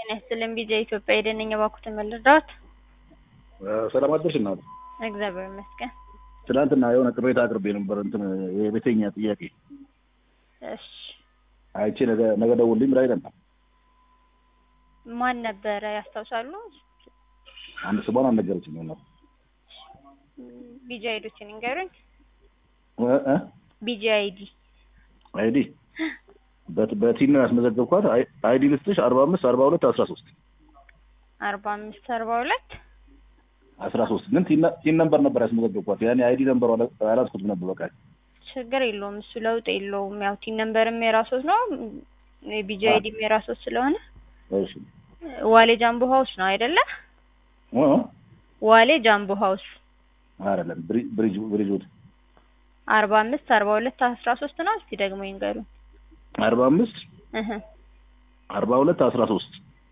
ጤና ይስጥልኝ ቢጃ ኢትዮጵያ የደነኛ ባኩትን መለዳት ሰላም አደርሽ እናት። እግዚአብሔር ይመስገን። ትናንትና የሆነ ቅሬታ አቅርቤ ነበር እንትን የቤተኛ ጥያቄ እሺ አይቼ ነገ ነገ ደውልልኝ ብላኝ ነበር። ማን ነበረ ያስታውሳሉ? አንድ ስሟን አልነገረችኝም ነበር ቢጃ አይዶችን ንገሩኝ። እ እ ቢጃ አይዲ አይዲ በት- በቲም ነው ያስመዘገብኳት። አይ- አይዲ ልስጥሽ አርባ አምስት አርባ ሁለት አስራ ሶስት አርባ አምስት አርባ ሁለት አስራ ሶስት ግን ቲን ነ- ቲን ነምበር ነበር ያስመዘገብኳት። ያኔ አይዲ ነምበር አላስኩትም ነበር በቃ ችግር የለውም እሱ ለውጥ የለውም። ያው ቲን ነምበርም የራሶት ነው የቢጃ አይዲም የራሶት ስለሆነ እሺ ዋሌ ጃምቦ ሀውስ ነው አይደለ? እ እ ዋሌ ጃምቦ ሀውስ አይደለም ብሪ- ብሪጅ ብሪጅ ውድ አርባ አምስት አርባ ሁለት አስራ ሶስት ነው። እስቲ ደግሞ ይንገሩኝ። አርባ አምስት እህ አርባ ሁለት አስራ ሶስት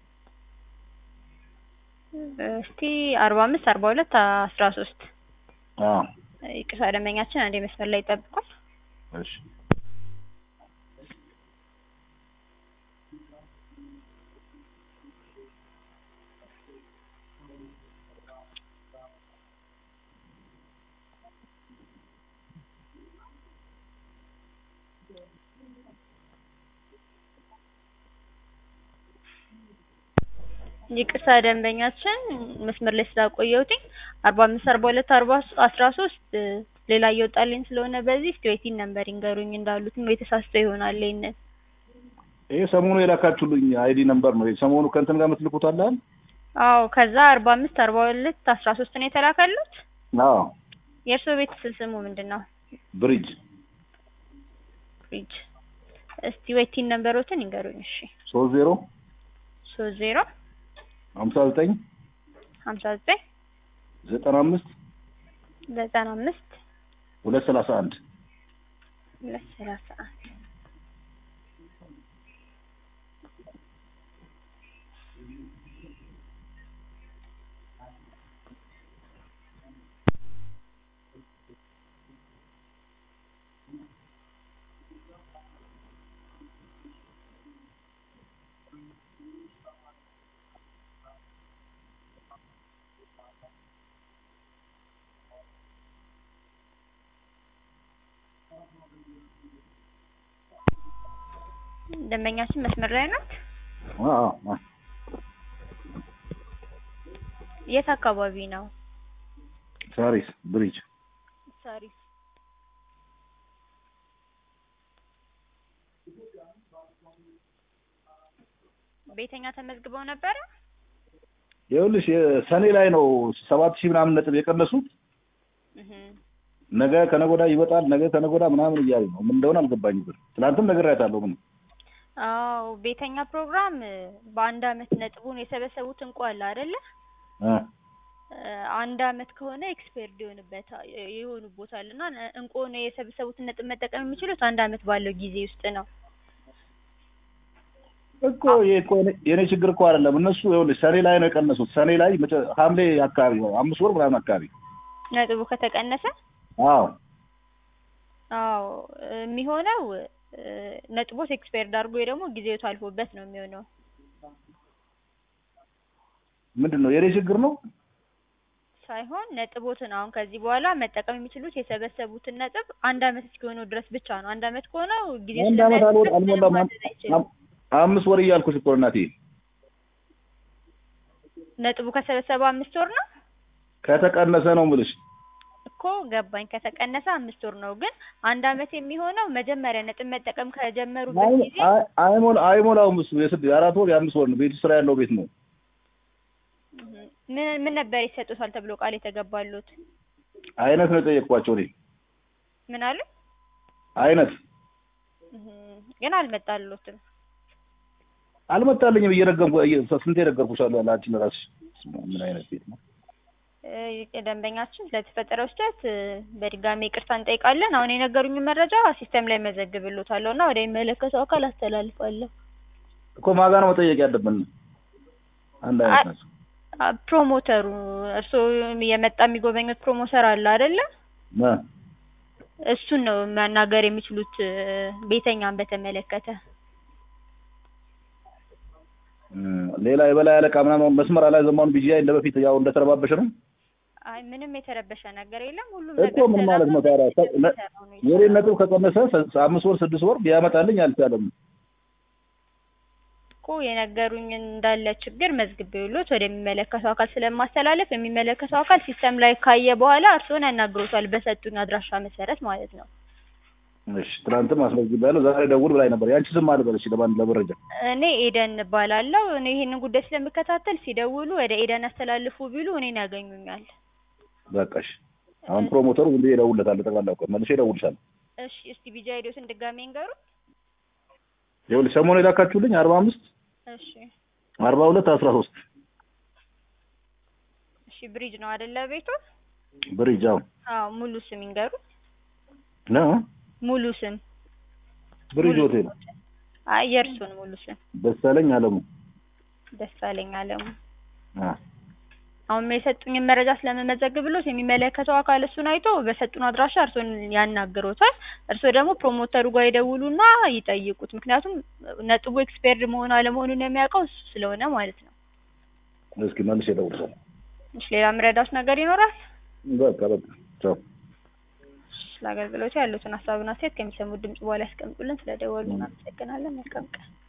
እስቲ አርባ አምስት አርባ ሁለት አስራ ሶስት አዎ ይቅርታ ደንበኛችን አንዴ መስመር ላይ ይጠብቋል። እሺ ይቅርታ ደንበኛችን መስመር ላይ ስላቆየሁትኝ አርባ አምስት አርባ ሁለት አርባ አስራ ሶስት ሌላ እየወጣልኝ ስለሆነ በዚህ እስቲ ወይቲን ነምበር ይንገሩኝ እንዳሉትም ወይ ተሳስቶ ይሆናል ይሄንን ይሄ ሰሞኑ የላካችሁልኝ አይዲ ነምበር ነው። ሰሞኑ ከእንትን ጋር የምትልኩት አለ አይደል? አዎ ከዛ አርባ አምስት አርባ ሁለት አስራ ሶስት ነው የተላከሉት አዎ የእርስዎ ቤት ስል ስሙ ምንድን ነው ብሪጅ ፍሪጅ እስቲ ወይቲን ነምበሮትን ይንገሩኝ እሺ ሶስት ዜሮ ሶስት ዜሮ ሀምሳ ዘጠኝ ሀምሳ ዘጠኝ ዘጠና አምስት ዘጠና አምስት ሁለት ሰላሳ አንድ ሁለት ሰላሳ አንድ ደንበኛችን መስመር ላይ ናት። አዎ አዎ የት አካባቢ ነው? ሳሪስ ብሪጅ ሳሪስ ቤተኛ ተመዝግበው ነበረ። ይኸውልሽ ሰኔ ላይ ነው ሰባት ሺህ ምናምን ነጥብ የቀነሱት። እህ ነገ ከነገ ወዲያ ይወጣል፣ ነገ ከነገ ወዲያ ምናምን እያሉ ነው። ምን እንደሆነ አልገባኝም። ግን ትናንትም ነግሬያታለሁ። ምን አዎ ቤተኛ ፕሮግራም በአንድ አመት ነጥቡን የሰበሰቡት እንቁ አለ አይደለ? እ አንድ አመት ከሆነ ኤክስፐርድ ይሆንበታል ይሆኑቦታል እና እንቁን የሰበሰቡትን ነጥብ መጠቀም የሚችሉት አንድ አመት ባለው ጊዜ ውስጥ ነው። እኮ ይሄ እኮ የኔ- የኔ ችግር እኮ አይደለም። እነሱ ይኸውልሽ ሰኔ ላይ ነው የቀነሱት። ሰኔ ላይ መጨ- ሐምሌ አካባቢ ነው አምስት ወር ምናምን አካባቢ ነጥቡ ከተቀነሰ አዎ አዎ የሚሆነው እ፣ ነጥቦት ኤክስፐርድ አድርጎ ወይ ደግሞ ጊዜው ታልፎበት ነው የሚሆነው። ምንድን ነው የኔ ችግር ነው? ሳይሆን ነጥቦትን አሁን ከዚህ በኋላ መጠቀም የሚችሉት የሰበሰቡትን ነጥብ አንድ አመት እስኪሆነው ድረስ ብቻ ነው። አንድ አመት ከሆነው ጊዜው አንድ አመት አልወ- ስለሚያልፍበት ምንም አልሞላም። ማድረግ አይችልም። አም- አምስት ወር እያልኩሽ እኮ እናቴ ነጥቡ ከሰበሰበ አምስት ወር ነው ከተቀነሰ ነው የምልሽ። እኮ ገባኝ። ከተቀነሰ አምስት ወር ነው። ግን አንድ አመት የሚሆነው መጀመሪያ ነጥብ መጠቀም ከጀመሩበት አይ- ጊዜ አይ- አይሞላ አይሞላውም። እሱ የስድ የአራት ወር የአምስት ወር ነው። ቤቱ ስራ ያለው ቤት ነው። እህ፣ ምን ምን ነበር ይሰጡታል ተብሎ ቃል የተገባሉት? አይነት ነው የጠየቅኳቸው እኔ ምን አሉ? አይነት እህ፣ ግን አልመጣሉትም። አልመጣልኝም። እየረገምኩ እየ- ስንቴ ነገርኩሻለሁ ለአንቺ ለራስሽ። ምን አይነት ቤት ነው? እ፣ ደንበኛችን ስለተፈጠረው ስህተት እ፣ በድጋሚ ይቅርታ እንጠይቃለን። አሁን የነገሩኝን መረጃ ሲስተም ላይ መዘግብሎታለሁ እና ወደ የሚመለከተው አካል አስተላልፋለሁ። እኮ ማጋ ነው መጠየቅ ያለብን። አንድ አይነት አ- ናቸው። አ፣ ፕሮሞተሩ እርስዎ የመጣ የሚጎበኙት ፕሮሞተር አለ አይደለ? እ እሱን ነው ማናገር የሚችሉት እ፣ ቤተኛን በተመለከተ እም፣ ሌላ የበላይ አለቃ ምናምን መስመር ላይ ዘማኑ ቢጂአይ እንደ በፊት ያው እንደተረባበሽ ነው አይ ምንም የተረበሸ ነገር የለም። ሁሉም እኮ ምን ማለት ነው ታዲያ? ነ- የኔ ነጥብ ከቀነሰ ስ- አምስት ወር ስድስት ወር ቢያመጣልኝ አልቻለም። እኮ የነገሩኝ እንዳለ ችግር መዝግቤውሎት ወደሚመለከተው አካል ስለማስተላለፍ የሚመለከተው አካል ሲስተም ላይ ካየ በኋላ እርስዎን ያናግሮታል በሰጡኝ አድራሻ መሰረት ማለት ነው። እሺ ትናንትም አስመዝግቤያለሁ። ዛሬ ደውል ብላኝ ነበር። ያንቺ ስም አልበል እሺ፣ ለማን ለመረጃ እኔ ኤደን እባላለሁ። እኔ ይሄንን ጉዳይ ስለምከታተል ሲደውሉ ወደ ኤደን ያስተላልፉ ቢሉ እኔን ያገኙኛል። በቃ እሺ። አሁን ፕሮሞተሩ ዝም ብዬ እደውልለታለሁ። ጠቅላላ እኮ መልሼ እደውልልሻለሁ። እሺ እስቲ ቢጃ ሄዶትን ድጋሜ እንገሩ። ይኸውልሽ ሰሞኑን የላካችሁልኝ አርባ አምስት እሺ አርባ ሁለት አስራ ሶስት እሺ ብሪጅ ነው አይደለ ቤቱ? ብሪጅ አሁን አዎ ሙሉ ስም ይንገሩ። ነው ሙሉ ስም ብሪጅ ሆቴል አይ የእርሱን ሙሉ ስም ደሳለኝ አለሙ ደሳለኝ አለሙ። አ አሁን የሰጡኝን መረጃ ስለመመዘግብሎት የሚመለከተው አካል እሱን አይቶ በሰጡን አድራሻ እርሶን ያናግሮታል። እርሶ ደግሞ ፕሮሞተሩ ጋር ይደውሉና ይጠይቁት። ምክንያቱም ነጥቡ ኤክስፔርድ መሆን አለመሆኑን የሚያውቀው እሱ ስለሆነ ማለት ነው። እስኪ መልሼ እደውልልሻለሁ። እሺ ሌላ ምረዳት ነገር ይኖራል? በቃ በቃ ቻው። ስለ አገልግሎቱ ያሉትን ሀሳብና አስተያየት ከሚሰሙት ድምጽ በኋላ ያስቀምጡልን። ስለደወሉ እናመሰግናለን። መልካም ቀን።